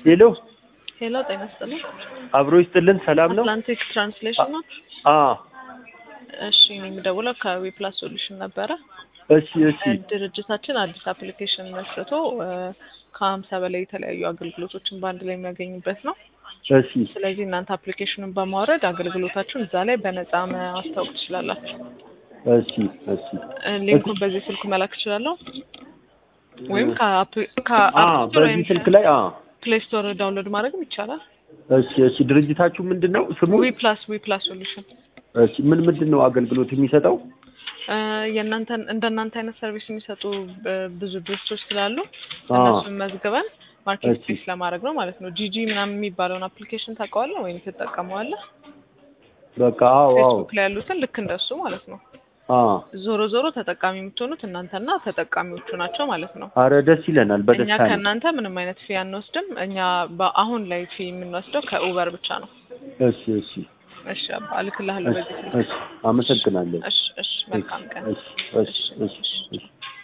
ሄሎ ሄሎ ጤና ይስጥልኝ። አብሮ ይስጥልን። ሰላም ነው? አትላንቲክ ትራንስሌሽን ነው? አ እሺ እኔ የምደውለው ከዊፕላስ ሶሉሽን ነበረ። እሺ እሺ ድርጅታችን አዲስ አፕሊኬሽን መስርቶ እ ከሀምሳ በላይ የተለያዩ አገልግሎቶችን በአንድ ላይ የሚያገኙበት ነው። እሺ ስለዚህ እናንተ አፕሊኬሽኑን በማውረድ አገልግሎታችሁን እዛ ላይ በነፃ ማስታወቅ ትችላላችሁ። እሺ እሺ እ ሊንኩን በዚህ ስልኩ መላክ እችላለሁ ወይም ከአፕ አ ከአፕ ስቶር ወይም በዚህ ስልክ ላይ አ ፕሌይ ስቶር ዳውንሎድ ማድረግም ይቻላል። እሺ እሺ ድርጅታችሁ ምንድን ነው ስሙ? ዊፕላስ ዊፕላስ ሶሉሽን እሺ ምን ምንድን ነው አገልግሎት የሚሰጠው? እ የእናንተን እንደ እናንተ አይነት ሰርቪስ የሚሰጡ እ ብዙ ድርጅቶች ስላሉ አ እነሱን መዝግበን ማርኬት እሺ ፕሌስ ለማድረግ ነው ማለት ነው። ጂጂ ምናምን የሚባለውን አፕሊኬሽን ታውቀዋለህ ወይም ትጠቀመዋለህ? በቃ አዎ አዎ ፌስቡክ ላይ ያሉትን ልክ እንደሱ ማለት ነው። አ ዞሮ ዞሮ ተጠቃሚ የምትሆኑት እናንተና ተጠቃሚዎቹ ናቸው ማለት ነው። አረ ደስ ይለናል። እኛ በደስታ ነው። ከእናንተ ምንም አይነት ፊ አንወስድም። እኛ በአሁን ላይ ፊ የምንወስደው ከኡበር ብቻ ነው። እሺ እሺ እሺ አባ እልክልሃለሁ እሺ በዚህ ስልክ። እሺ አመሰግናለሁ። እሺ እሺ መልካም ቀን። እሺ እሺ እሺ እሺ